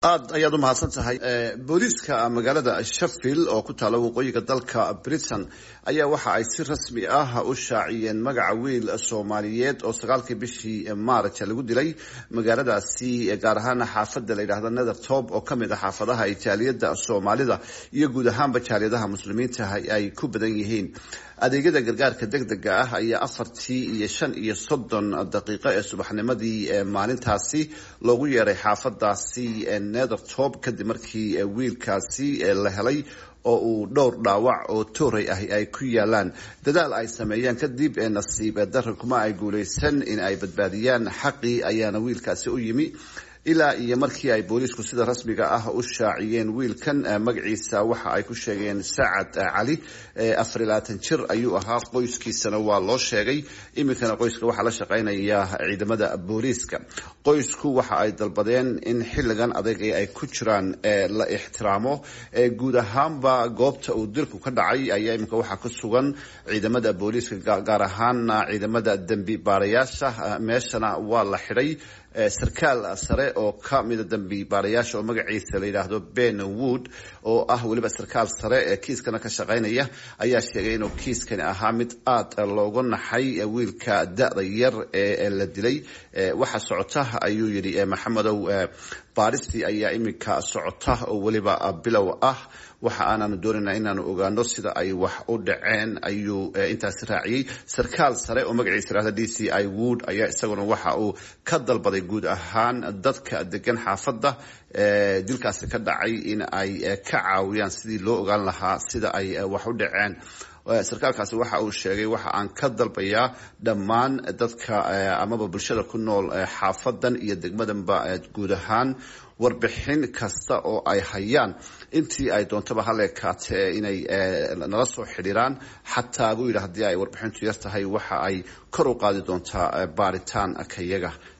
aad ayaad u mahadsan tahay booliiska magaalada sheffield oo ku taala waqooyiga dalka britain ayaa waxa ay si rasmi ah u shaaciyeen magaca wiil soomaaliyeed oo sagaalkii bishii maarj lagu dilay magaaladaasi gaar ahaan xaafada la yidhahdo nethertop oo kamid a xaafadaha jaaliyada soomaalida iyo guud ahaanba jaaliyadaha muslimiinta ay ku badan yihiin adeegyada gargaarka degdega ah ayaa afartii iyo shan iyo soddon daqiiqo ee subaxnimadii maalintaasi loogu yeeray xaafadaasi nethertop kadib markii wiilkaasi la helay oo uu dhowr dhaawac oo tooray ahi ay ku yaalaan dadaal ay sameeyeen kadib nasiib darra kuma ay guuleysan in ay badbaadiyaan xaqii ayaana wiilkaasi u yimi ilaa iyo markii ay booliisku sida rasmiga ah u shaaciyeen wiilkan magaciisa waxa ay ku sheegeen sacad cali afar iyo labaatan jir ayuu ahaa qoyskiisana waa loo sheegay iminkana qoyska waxaa la shaqeynaya ciidamada booliiska qoysku waxa ay dalbadeen in xilligan adag ee ay ku jiraan la ixtiraamo guud ahaanba goobta uu dilku ka dhacay ayaa iminka waxaa ku sugan ciidamada booliiska gaar ahaana ciidamada dembi baarayaasha meeshana waa la xidhay sarkaal sare oo ka mida dambi baarayaasha oo magaciisa la yidhaahdo ben wood oo ah weliba sarkaal sare ee kiiskana ka shaqeynaya ayaa sheegay inuu kiiskani ahaa mid aada looga naxay wiilka da-da yar ee la dilay waxa socota ayuu yidhi maxamedow baadhistii ayaa iminka socota oo weliba bilow ah waxa aanaanu doonayna inaanu ogaano sida ay wax u dhaceen ayuu intaasi raaciyey sarkaal sare oo magaciisa yihahda d c i wood ayaa isaguna waxa uu ka dalbaday guud ahaan dadka degan xaafadda dilkaasi ka dhacay in ay ka caawiyaan sidii loo ogaan lahaa sida ay wax u dhaceen sarkaalkaasi waxa uu sheegay waxa aan ka dalbayaa dhammaan dadka amaba bulshada ku nool xaafadan iyo degmadanba guud ahaan warbixin kasta oo ay hayaan intii ay doontaba haleekaatee inay nala soo xidhiiraan xataa buu yidhi haddii ay warbixintu yar tahay waxa ay kor u qaadi doontaa baaritaan kayaga